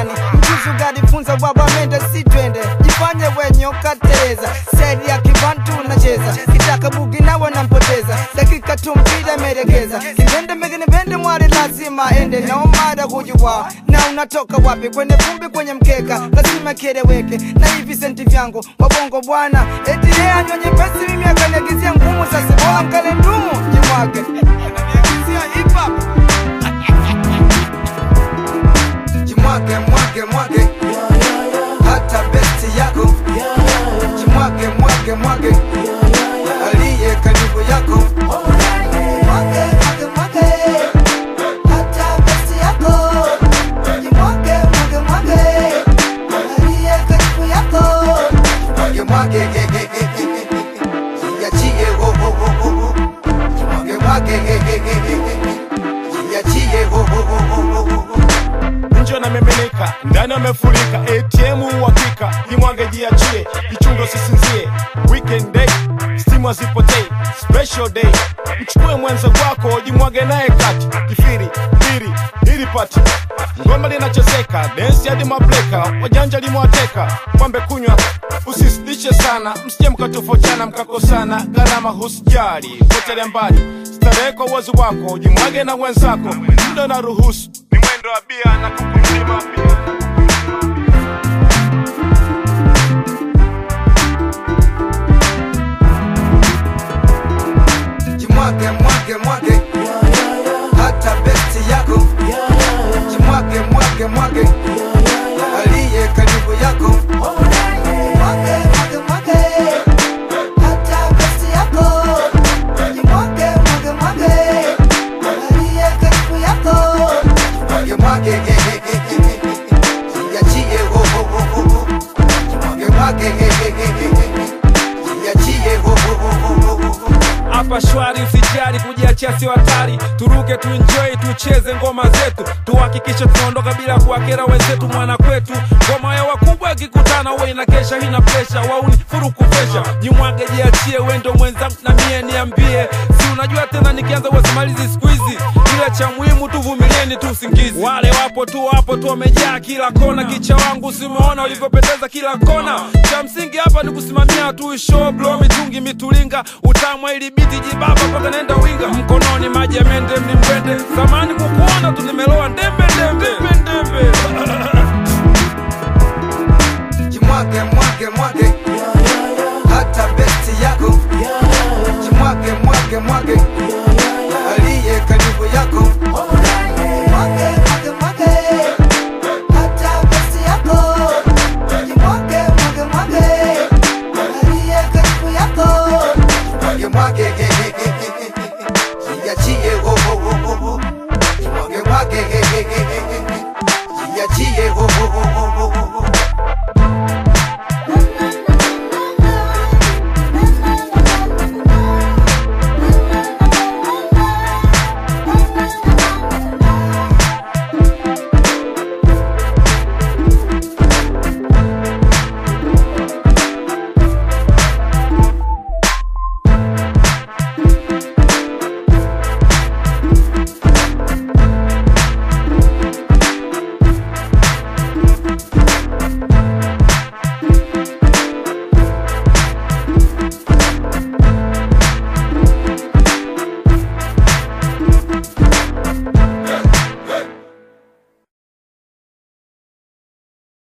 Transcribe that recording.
gani mjuzi ugalifunza baba mende si twende jifanye wenye ukateleza seri ya kibantu unacheza kitaka bugi nawe nampoteza dakika tu mpira meregeza kimbende megene bende mwari lazima ende naomada kujuwa na unatoka wapi kwenye vumbi kwenye mkeka lazima kieleweke na hivi senti vyangu wabongo bwana eti yeye anyonye pesi mimi akaniagizia ngumu sasa bora mkale ndumu jimwage Akaniagizia hip hop jimwage mwage mwage hata besti yako jimwage mwage mwage aliye karibu yako Mwage, mwage, mwage. Hata besti yako. Jimwage, mwage, mwage. Aliye karibu yako. Mwage, mwage, eh, eh, eh, eh, eh. Jiachie, oh, oh, oh, oh, oh. Jimwage, mwage, eh, eh, eh, eh, eh. Jiachie, oh, oh, oh, oh, oh, oh. nje anamiminika ndani amefurika atm uhakika jimwage jiachie jichungo sisinzie weekend day stimu hazipotei special day mchukue mwenza wako jimwage naye kati kifiri piri hili pati ngoma linachezeka densi hadi mableka wajanja limewateka kwambe kunywa usisitishe sana msije mkatofautiana mkakosana gharama husijali potelea mbali starehe kwa uwezo wako jimwage na wenzako muda na ruhusu ni mwendo wa bia na kukumzima pia jimwage mwage mwage hata besti yako jimwage mwage mwage aliye karibu yako Mwage, mwage, mwage. Hata besti yako. Jimwage, mwage, mwage. Aliye karibu yako. Jimwage, mwage, eh, eh, eh, eh, eh. Jiachie, oh, oh, oh, oh, oh. Jimwage, mwage, eh, eh, eh, eh, eh. Jiachie, oh, oh, oh, oh, oh, oh. hapa shwari usijali kujiachia sio hatari turuke tuenjoy tucheze ngoma zetu tuhakikishe tunaondoka bila kuwakera wenzetu mwana kwetu ngoma ya wakubwa ikikutana huwa inakesha hina presha wauni furuku pesha jimwage jiachie wendo mwenzangu na mie niambie si unajua tena nikianza wasimalizi siku hizi kile cha muhimu tuvumilieni tu usingizi wale wapo tu wapo tu wamejaa kila kona kicha wangu simeona ulivyopendeza kila kona cha msingi hapa ni kusimamia tu show blow mitungi mitulinga utamwa ili biti jibaba mpaka naenda winga mkononi maji ya mende mlimbwende zamani kukuona tu nimeloa ndembe ndembe ndembe jimwage mwage mwage hata besti yako jimwage mwage mwage aliye karibu yako Mwage, mwage, mwage. Hata besti yako. Jimwage, mwage, mwage. Aliye karibu yako. Jimwage, mwage, eh, eh, eh, eh, eh, eh. Jiachie, oh, oh, oh, oh, oh. Jimwage, mwage, eh, eh, eh, eh, eh. Jiachie, oh, oh, oh, oh, oh, oh.